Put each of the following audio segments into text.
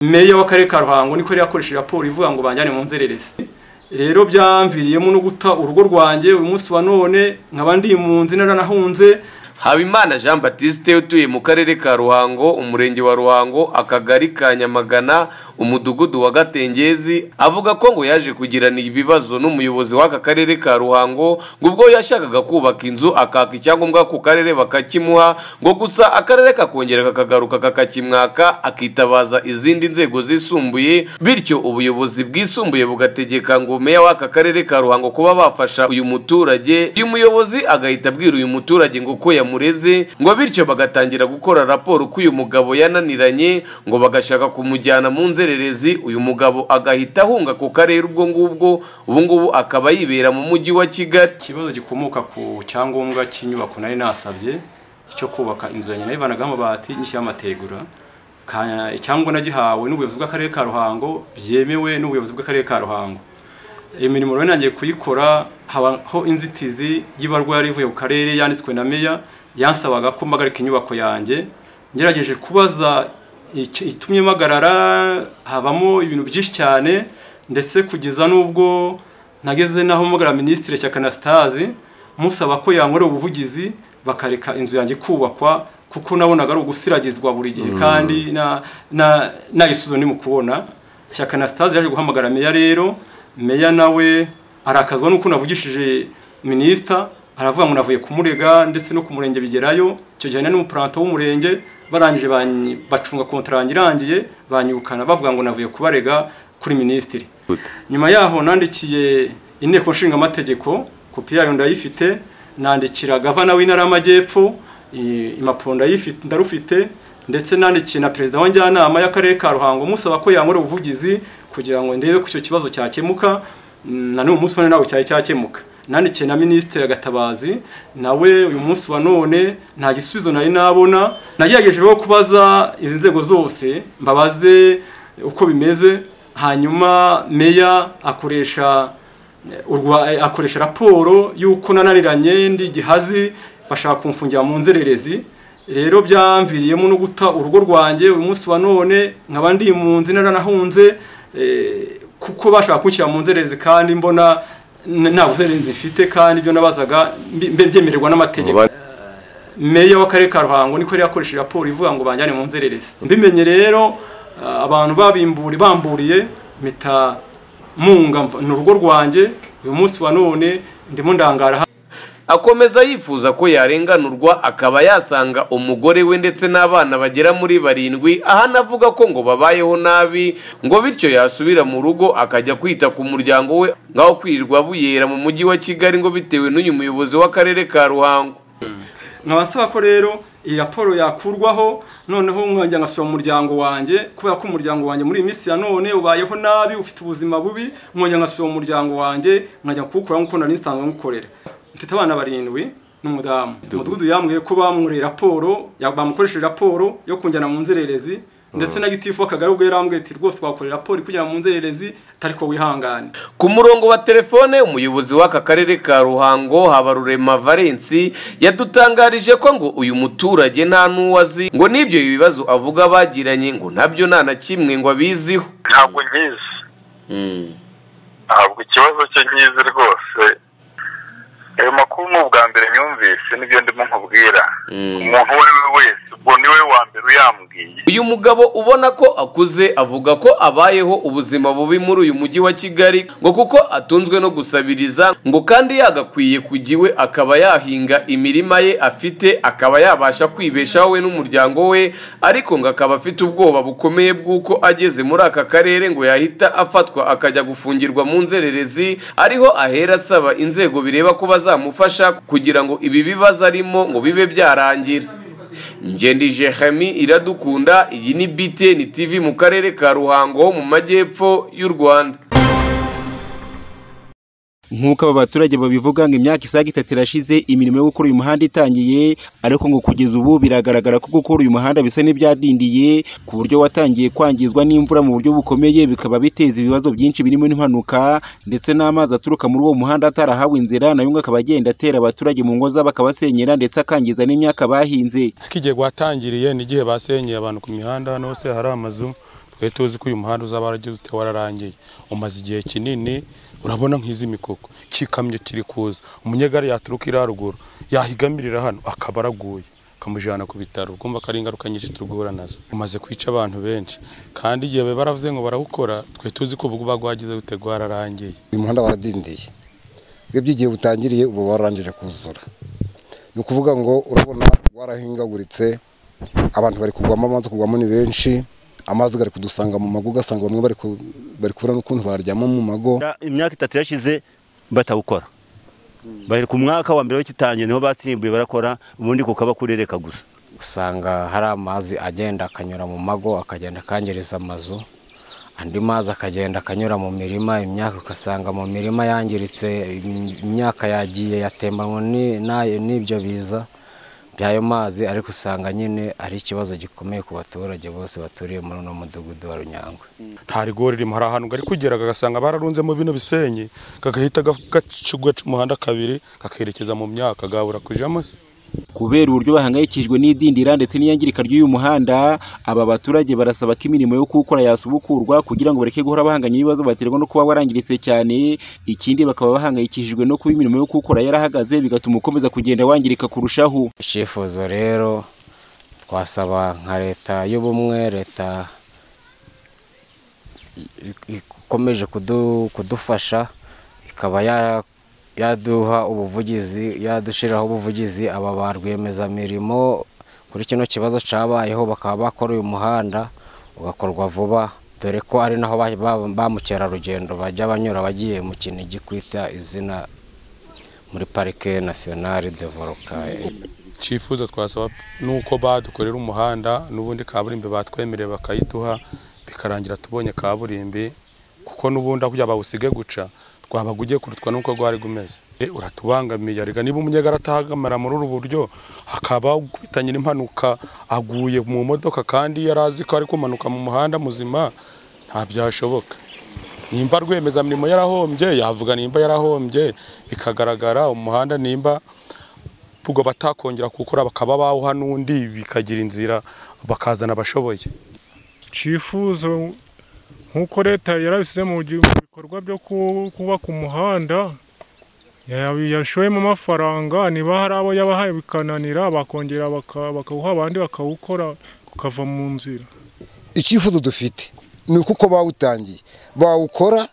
meya w'akarere ka ruhango niko yari yakoresheje raporo ivuga ngo banjyane mu nzererezi rero byamviriyemo no guta urugo rwanjye uyu munsi wa none nkaba ndi impunzi naranahunze habimana jean batiste utuye mu karere ka ruhango umurenge wa ruhango akagari ka nyamagana umudugudu wa gatengezi avuga ko ngo yaje kugirana ibibazo n'umuyobozi w'aka karere ka ruhango ngo ubwo yashakaga kubaka inzu akaka icyangombwa ku karere bakakimuha ngo gusa akarere kakongera kakagaruka kakakimwaka akitabaza izindi nzego zisumbuye bityo ubuyobozi bwisumbuye bugategeka ngo meya w'aka karere ka ruhango kuba bafasha uyu muturage uyu muyobozi agahita abwira uyu muturage ngo ko yamureze ngo bityo bagatangira gukora raporo ko uyu mugabo yananiranye ngo bagashaka kumujyana mu nzererezi uyu mugabo agahita ahunga ku karere ubwo ngubwo ubu ngubu akaba yibera mu mujyi wa kigali ikibazo gikomoka ku cyangombwa cy'inyubako nari nasabye cyo kubaka inzu ya nyina yivanagaho amabati nyishyiraho amategura cyangwa nagihawe n'ubuyobozi bw'akarere ka ruhango byemewe n'ubuyobozi bw'akarere ka ruhango imirimo rero nangiye kuyikora habaho inzitizi y'ibarwa yari ivuye ku karere yanditswe na meya yansabaga ko mpagarika inyubako yanjye ngerageje kubaza itumye mpagarara havamo ibintu byinshi cyane ndetse kugeza n'ubwo nageze n'aho mpagara minisitiri shyaka anasitazi musaba ko yankorera ubuvugizi bakareka inzu yanjye kubakwa kuko nabonaga ari ugusiragizwa buri gihe kandi nayisuzo ni mu kubona shyaka anasitazi yaje guhamagara meya rero meya nawe arakazwa nuko navugishije minisita aravuga ngo navuye kumurega ndetse no ku murenge bigerayo icyo gihe n'umupuranto w'umurenge barangije bacunga kontaranga irangiye banyirukana bavuga ngo navuye kubarega kuri minisitiri nyuma yaho nandikiye inteko nshinga amategeko kopi yayo ndayifite nandikira gavana w'intara y'amajyepfo impapuro ndarufite ndetse nandikiye na perezida wa njyanama y'akarere ka ruhango musaba ko yankora ubuvugizi kugira ngo ndebe ko icyo kibazo cyakemuka na n'uyu munsi wa none ntabwo cyari cyakemuka nandikiye na minisitiri agatabazi nawe uyu munsi wa none nta gisubizo nari nabona nagerageje rero kubaza izi nzego zose mbabaze uko bimeze hanyuma meya akoresha akoresha raporo y'uko nananiranye ndi gihazi bashaka kumfungira mu nzererezi rero byamviriyemo no guta urugo rwanjye uyu munsi wa none nkaba ndi impunzi naranahunze kuko bashaka kunshyira mu nzererezi kandi mbona nta buzererezi mfite kandi ibyo nabazaga mbyemererwa n'amategeko meya w'akarere ka ruhango niko yari yakoresheje raporo ivuga ngo banjyane mu nzererezi mbimenye rero abantu babimburi bamburiye mpita munga ni urugo rwanjye uyu munsi wa none ndimo ndangara akomeza yifuza ko yarenganurwa akaba yasanga umugore we ndetse n'abana bagera muri barindwi ahana avuga ko ngo babayeho nabi ngo bityo yasubira mu rugo akajya kwita ku muryango we ngaho kwirirwa buyera mu mujyi wa kigali ngo bitewe n'uyu muyobozi w'akarere ka ruhango nkabasaba ko rero iyi raporo yakurwaho noneho nkongera ngasubira mu muryango wanjye kubera ko umuryango wanjye muri iyi minsi ya none ubayeho nabi ufite ubuzima bubi nkongera ngasubira mu muryango wanjye nkajya kuwukora nk'uko nari nsanzwe nkukorera mfite abana barindwi n'umudamu umudugudu yambwiye ko bamwuriye raporo bamukoresheje raporo yo kunjyana mu nzererezi ndetse na gitifu w'akagari ubwo yarambwiye ati rwose twakorera raporo kugira mu nzererezi atari ko wihangane ku murongo wa telefone umuyobozi w'aka karere ka ruhango habarurema valensi yadutangarije ko ngo uyu muturage nta n'uwo azi ngo n'ibyo bibazo avuga bagiranye ngo nabyo nta na kimwe ngo abiziho ntabwo nyizi ntabwo ikibazo cye nyizi rwose ayo makuru ni ubwa mbere nyumvise nibyo ndimo nkubwira umuntu uwo ari we wese ubwo niwe wa mbere uyambwiye uyu mugabo ubona ko akuze avuga ko abayeho ubuzima bubi muri uyu mujyi wa kigali ngo kuko atunzwe no gusabiriza ngo kandi yagakwiye kujya iwe akaba yahinga imirima ye afite akaba yabasha kwibeshaho we n'umuryango we ariko ngo akaba afite ubwoba bukomeye bw'uko ageze muri aka karere ngo yahita afatwa akajya gufungirwa mu nzererezi ariho ahera asaba inzego bireba ko bazamufasha kugira ngo ibi bibazo arimo ngo bibe byarangira ngendije hami iradukunda iyi ni btn tv mu karere ka ruhango ho mu majyepfo y'u rwanda nk'uko aba baturage babivuga ngo imyaka isaga itatu irashize imirimo yo gukora uyu muhanda itangiye ariko ngo kugeza ubu biragaragara ko gukora uyu muhanda bisa n'ibyadindiye ku buryo watangiye kwangizwa n'imvura mu buryo bukomeye bikaba biteza ibibazo byinshi birimo n'impanuka ndetse n'amazi aturuka muri uwo muhanda atarahawe inzira nayo ngo akaba agenda atera abaturage mu ngo zabo akabasenyera ndetse akangiza n'imyaka bahinze nk'igihe watangiriye n'igihe basenyeye abantu ku mihanda hano hose hari amazu twari tuzi ko uyu muhanda uzaba waragize ute wararangiye umaze igihe kinini urabona nk'izi mikoko kikamyo kiri kuza umunyegare yaturuka iriya ruguru yahigamirira hano akaba araguye akamujyana ku bitaro kumva ko ari ingaruka nyinshi turguhura nazo umaze kwica abantu benshi kandi igihe baba baravuze ngo barawukora twe tuzi ko ubu bagwagize bute rwararangiye uyu muhanda waradindiye urebye igihe utangiriye ubu wararangije kuzura ni ukuvuga ngo urabona warahingaguritse abantu bari kugwamo amazi kugwamo ni benshi amazi ari kudusanga mu mago ugasanga bamwe bari ku- bari kubura n'ukuntu baryama mu mago Ya- imyaka itatu yashize batawukora bari ku mwaka wa mbere w'ikitangiye niho batsimbuye barakora ubundi kukaba kurereka gusa usanga hari amazi agenda akanyura mu mago akagenda akangiriza amazu andi mazi akagenda akanyura mu mirima imyaka ugasanga mu mirima yangiritse im- imyaka yagiye yatembanwa ni- na- n'ibyo biza by'ayo mazi ariko usanga nyine ari ikibazo gikomeye ku baturage bose baturiye muri uno mudugudu wa runyangwe nta rigori ririmo hari ahantu gari kugera kagasanga bararunzemo bino bisenyi kagahita gaca umuhanda kabiri kakerekeza mu myaka gabura kujamo se kubera uburyo bahangayikishijwe n'idindira ndetse n'iyangirika ry'uyu muhanda aba baturage barasaba ko imirimo yo kuwukora yasubukurwa kugira ngo bareke guhora bahanganye n'ibibazo baterwa no kuba warangiritse cyane ikindi bakaba bahangayikishijwe no kuba imirimo yo kuwukora yarahagaze bigatuma ukomeza kugenda wangirika kurushaho icyifuzo rero twasaba nka leta y'ubumwe leta i- ikomeje kudu- kudufasha ikaba ya- yaduha ubuvugizi yadushyiraho ubuvugizi aba ba rwiyemezamirimo kuri kino kibazo cyabayeho bakaba bakora uyu muhanda ugakorwa vuba dore ko ari naho ba- ba- ba mukerarugendo bajya banyura bagiye mu kinigi kwita izina muri parike nasiyonari de vorukayi icyifuzo twasaba nuko badukorera umuhanda n'ubundi kaburimbo batwemereye bakayiduha bikarangira tubonye kaburimbi kuko n'ubundi aho yabawusige guca twabaga ugiye kurutwa n'uko rwari rumeze E, uratubangamiye arega niba umunyegare atahagamara muri ubu buryo akaba ukubitanye n'impanuka aguye mu modoka kandi yari azi ko ari kumanuka mu muhanda muzima nta byashoboka nimba rwiyemezamirimo yarahombye yavuga nimba yarahombye bikagaragara umuhanda nimba ubwo batakongera kuwukora bakaba bawuha n'undi bikagira inzira bakazana abashoboye icyifuzo nk'uko leta yarabishyize mu gi- mu bikorwa byo ku- kubaka umuhanda ya- yashoyemo amafaranga niba hari abo yabahaye bikananira bakongera baka- bakawuha abandi bakawukora ukava mu nzira icyifuzo dufite ni uko uko bawutangiye bawukora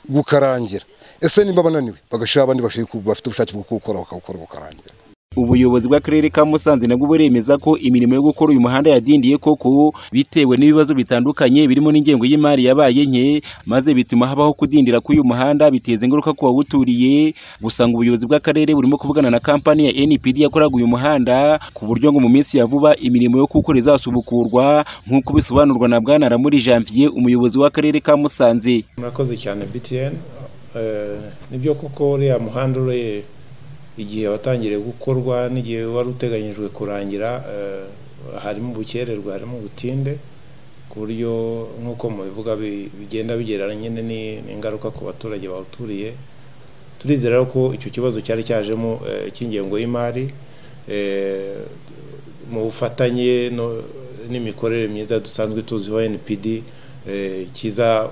gukarangira ese nimba bananiwe bagashira abandi bashaka ku- bafite ubushake bwo kuwukora bakawukora gukarangira ubuyobozi bw'akarere ka Musanze nabwo buremeza ko imirimo yo gukora uyu muhanda yadindiye koko bitewe n'ibibazo bitandukanye birimo n'ingengo y'imari yabaye nke maze bituma habaho kudindira k'uyu muhanda biteza ingaruka ku bawuturiye gusa ngo ubuyobozi bw'akarere burimo kuvugana na kampani ya NPD yakoraga uyu muhanda ku buryo ngo mu minsi ya vuba imirimo yo kuwukora izasubukurwa nk'uko bisobanurwa na Bwana Ramuri Janvier umuyobozi w'akarere ka Musanze murakoze cyane btn nibyo koko uriya muhanda ureye igihe watangiriye gukorwa n'igihe wari uteganyijwe kurangira eh, harimo ubukererwe harimo ubutinde ku buryo nk'uko mubivuga bi- bigenda bigereranye nyine ni- n'ingaruka ku baturage bawuturiye turizera rero ko icyo kibazo cyari cyajemo eh, cy'ingengo y'imari eh, mu bufatanye no- n'imikorere myiza dusanzwe tuziho npd eh, kiza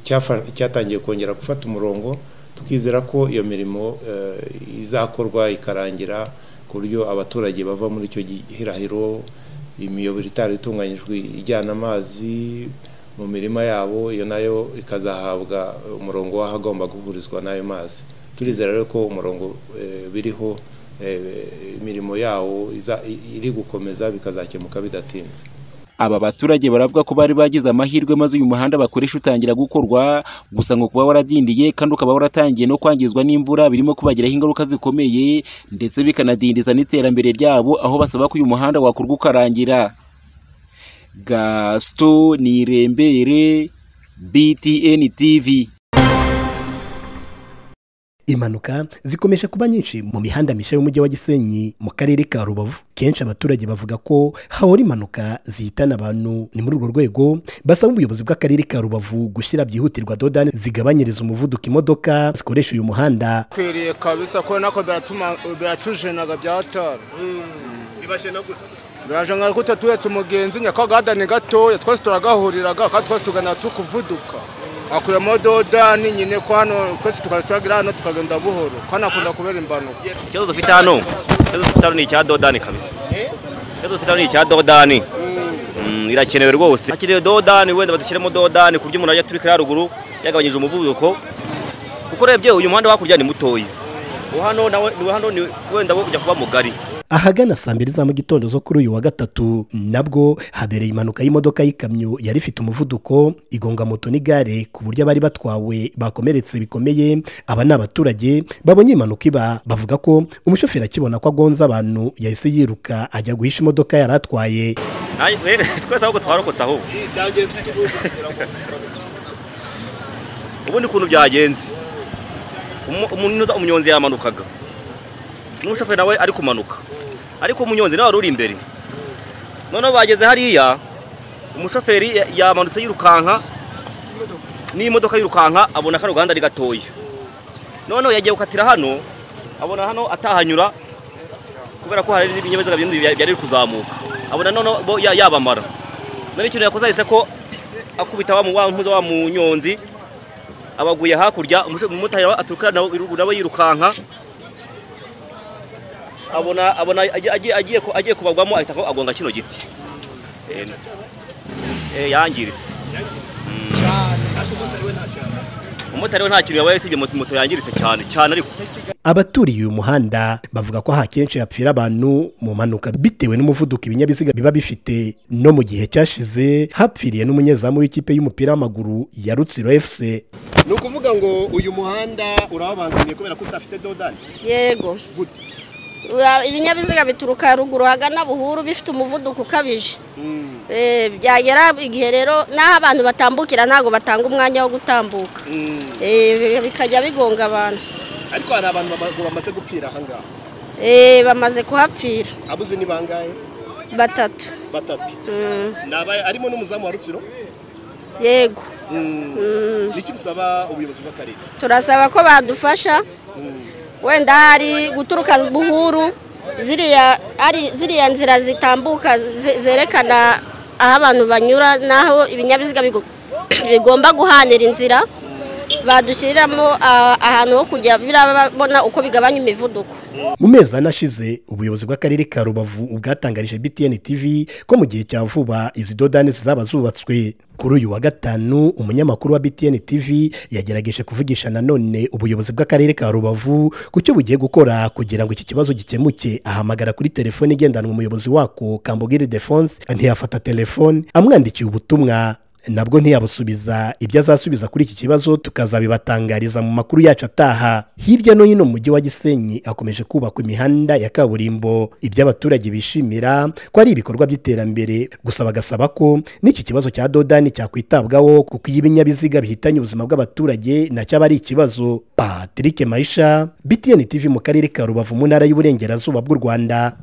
cyafa- cyatangiye kongera gufata umurongo tukizera ko iyo mirimo eh, izakorwa ikarangira ku buryo abaturage bava muri icyo gihirahiro imiyoboro itari itunganyijwe ijyana amazi mu mirima yabo iyo nayo ikazahabwa umurongo w'ahagomba guhurizwa n'ayo mazi turizera rero ko umurongo eh, biriho eh, imirimo yawo iza- i- iri gukomeza bikazakemuka bidatinze Aba baturage baravuga ko bari bagize amahirwe maze uyu muhanda bakoresha utangira gukorwa gusa ngo kuba waradindiye kandi ukaba waratangiye no kwangizwa n'imvura birimo kubagiraho ingaruka zikomeye ndetse bikanadindiza n'iterambere ryabo aho basaba ko uyu muhanda wakorwa ukarangira Gaston Nirembere BTN TV impanuka zikomeje kuba nyinshi mu mihanda mishya y'umujyi wa gisenyi mu karere ka rubavu kenshi abaturage bavuga ko hahora impanuka zihitana abantu ni muri urwo rwego basaba ubuyobozi bw'akarere ka rubavu gushyira byihutirwa dodani zigabanyiriza umuvuduko imodoka zikoresha uyu muhanda kwiriye kabisa ko nako biratuma biratujenaga bya hatari bibashe no birajanga ko tuturetse umugenzi nyakagahadani gatoya twese turagahuriraga kandi twese tugana tukuvuduka akuyemo doda n'inyine ko hano twese tukaza turagira hano tukagenda buhoro kandi akunda kubera impanuka ikibazo dufite hano ikibazo dufite hano ni icya dodani kabisa ikibazo dufite hano ni icya dodani Mm, irakenewe rwose hakenewe dodani wenda badushyiremo dodani ku buryo umuntu ajya turi kuri haruguru yagabanyije umuvuduko kuko urebye uyu muhanda wo hakurya ni mutoya uwo hano nawe uwo hano ni wenda wo kujya kuba mugari ahagana saa mbiri za mu gitondo zo kuri uyu wa gatatu nabwo habereye impanuka y'imodoka y'ikamyo yari ifite umuvuduko igonga moto n'igare ku buryo abari batwawe bakomeretse bikomeye aba ni abaturage babonye impanuka iba bavuga ko umushoferi akibona ko agonze abantu yahise yiruka ajya guhisha imodoka yari atwaye Ay, twese ahubwo twarokotse ahubwo ubundi ukuntu byagenze Umu- umuntu- umunyonzi yamanukaga n'umushoferi nawe ari kumanuka ariko umunyonzi nawe wari uri imbere noneho bageze hariya umushoferi ya- yamanutse yirukanka n'imodoka yirukanka abona ko uruganda ari gatoya noneho yagiye gukatira hano abona hano atahanyura kubera ko hari n'ibinyabiziga bindi bya- byari biri kuzamuka abona noneho bo ya- yabamara none ikintu yakoze ahise ko akubita wa mu- wa mpuza wa munyonzi abaguye hakurya umusho- umumotari nawe aturuka nawe nawe yirukanka abona abona agiye- agiye agiye ku- agiye kubagwamo ahita ko agonga kino giti Eh, eh, yangiritse umumotari we nta kintu yabaye usibye moto moto yangiritse cyane cyane ariko abaturiye uyu muhanda bavuga ko hakenshi hapfira abantu mu mpanuka bitewe n'umuvuduko ibinyabiziga biba bifite no mu gihe cyashize hapfiriye n'umunyezamu w'ikipe y'umupira w'amaguru ya rutsiro fc ni ukuvuga ngo uyu muhanda urababangamiye kubera ko udafite dodani yego Ura- ibinyabiziga bituruka haruguru hagana buhuru bifite umuvuduko ukabije Eh, byagera igihe rero n'aho abantu batambukira ntabwo batanga umwanya wo gutambuka Eh, bi- bikajya bigonga abantu ariko hari abantu bama- bamaze gupfira ahangaha Eh, bamaze kuhapfira abuze ni bangahe batatu batatu Mm. Ni aba- harimo n'umuzamu wa rutsiro yego niki busaba ubuyobozi bw'akarere turasaba ko badufasha wenda hari guturuka buhuru ziriya ari ziriya nzira zitambuka ze- zerekana aho abantu banyura n'aho ibinyabiziga bigo- bigomba guhanira inzira badushyiriramo ah, ahantu ho kujya birabona uko bigabanya imivuduko mu mezi ane ashize ubuyobozi bw'akarere ka rubavu bwatangarije btn tv ko mu gihe cya vuba izi dodani zizaba zubatswe kuri uyu wa gatanu umunyamakuru wa btn tv yagerageje kuvugisha nanone ubuyobozi bw'akarere ka rubavu ku cyo bugiye gukora kugira ngo iki kibazo gikemuke ahamagara kuri telefone igendanwa umuyobozi wako kambugire defonse ntiyafata telefone amwandikiye ubutumwa nabwo ntiyabusubiza ibyo azasubiza kuri iki kibazo tukazabibatangariza mu makuru yacu ataha hirya no hino mu mujyi wa gisenyi hakomeje kubakwa imihanda ya kaburimbo ibyo abaturage bishimira ko ari ibikorwa by'iterambere gusa bagasaba ko n'iki kibazo cya dodani cyakwitabwaho kuko iyo ibinyabiziga bihitanye ubuzima bw'abaturage nacyo aba ari ikibazo patrick maisha btn tv mu karere ka rubavu mu ntara y'uburengerazuba bw'u rwanda